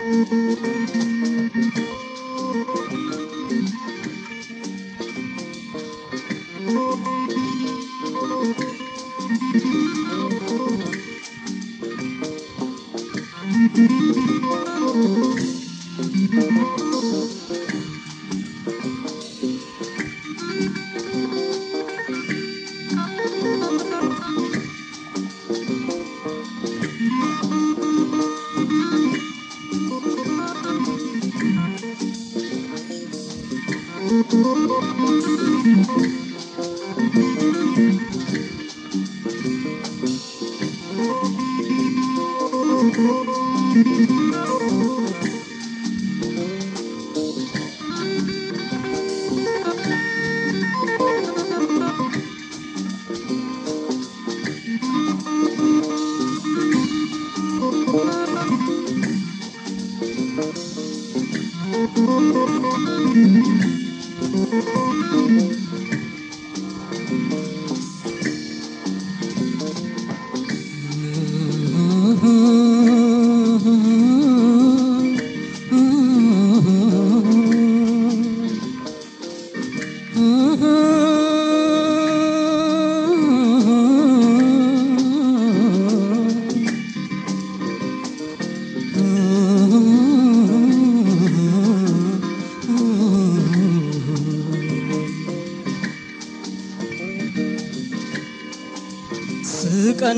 ስቀን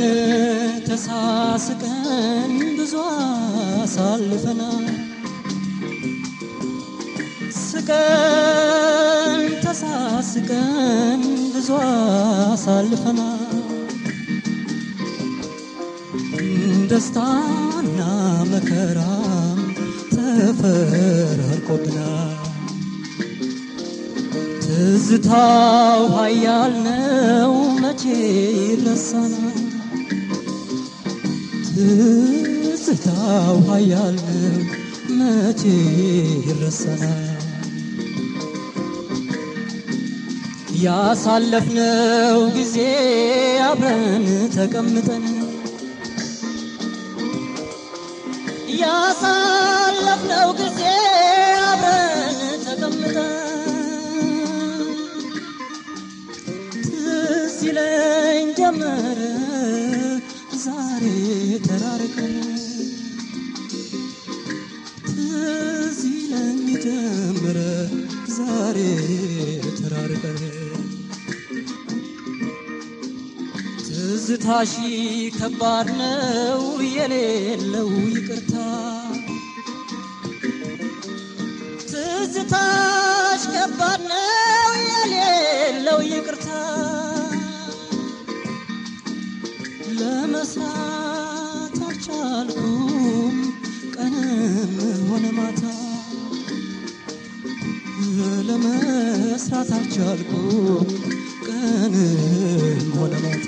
ተሳስቀን ብዙ አሳልፈናል። ስቀን ተሳስቀን ብዙ አሳልፈናል። ደስታና መከራም ተፈራርቆብናል። ትዝታው ኃያል ነው መቼ ይረሳናል? ትዝታው ኃያል ነው መቼ ይረሳናል? ያሳለፍነው ጊዜ አብረን ተቀምጠን ያሳለፍነው ጊዜ አብረን ተቀምጠን ትዝ ይለኝ ጀመረ ዛሬ ተራርቀን ትዝ ይለኝ ጀመረ ዛሬ ተራርቀን ትዝታሺ ከባድ ነው የሌለው ይቅርታ ትዝታሽ ከባድ ነው የሌለው ይቅርታ ለመስራት አልቻልኩም ቀንም ሆነ ማታ ለመስራት አልቻልኩም ቀንም ሆነ ማታ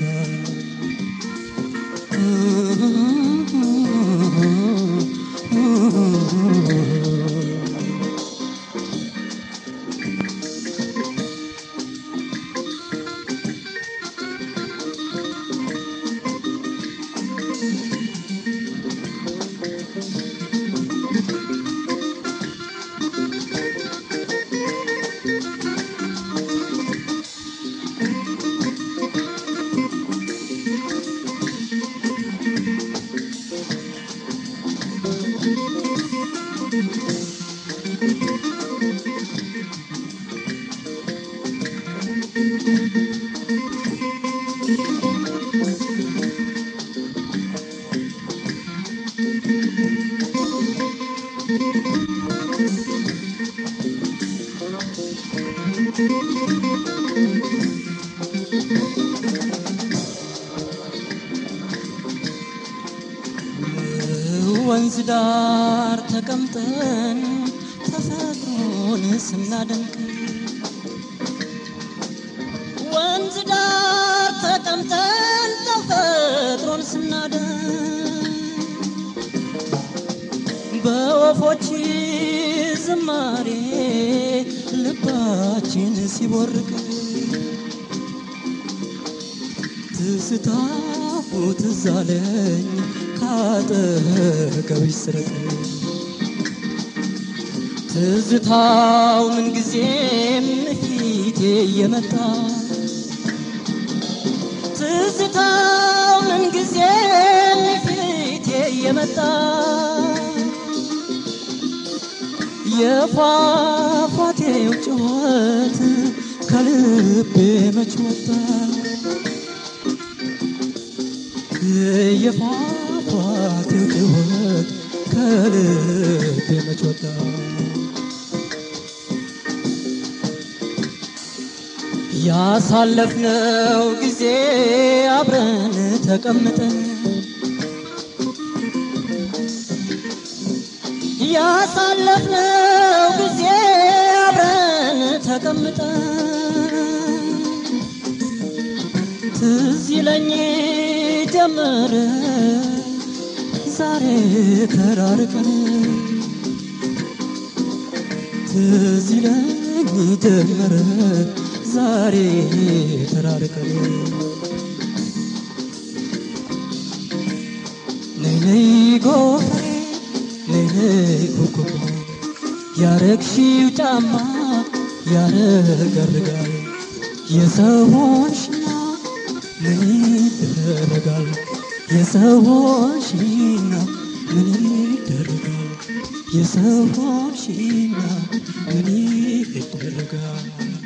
ወንዝ ዳር ተቀምጠን ተፈጥሮን ስናደንቅ ወንዝ ዳር ተቀምጠን ተፈጥሮን ስናደንቅ በወፎች ዝማሬ ልባችን ሲቦርቅ ትስታው ትዝ አለኝ ካጠገብሽ ስርቅ ትዝታው ምንጊዜም ፊቴ እየመጣ ትዝታው ምንጊዜም ፊቴ እየመጣ የፏፏቴው ጩኸት ከልቤ መች ወጣ የፏፏቴው ጩኸት ከልቤ መች ወጣ ያሳለፍነው ጊዜ አብረን ተቀምጠን ያሳለፍነው ጊዜ አብረን ተቀምጠን ትዝ ይለኝ ጀመረ ዛሬ ተራርቀን ትዝ ይለኝ ጀመረ ዛሬ ተራርቀን ነይ ነይ ጎፈሬ ነይ ነይ ኩኩ ያረግሺው ጫማ ያረገርጋል የሰዎችና ምን ይደረጋል የሰዎችና ምን ይደረጋል የሰዎችና ምን ይደረጋል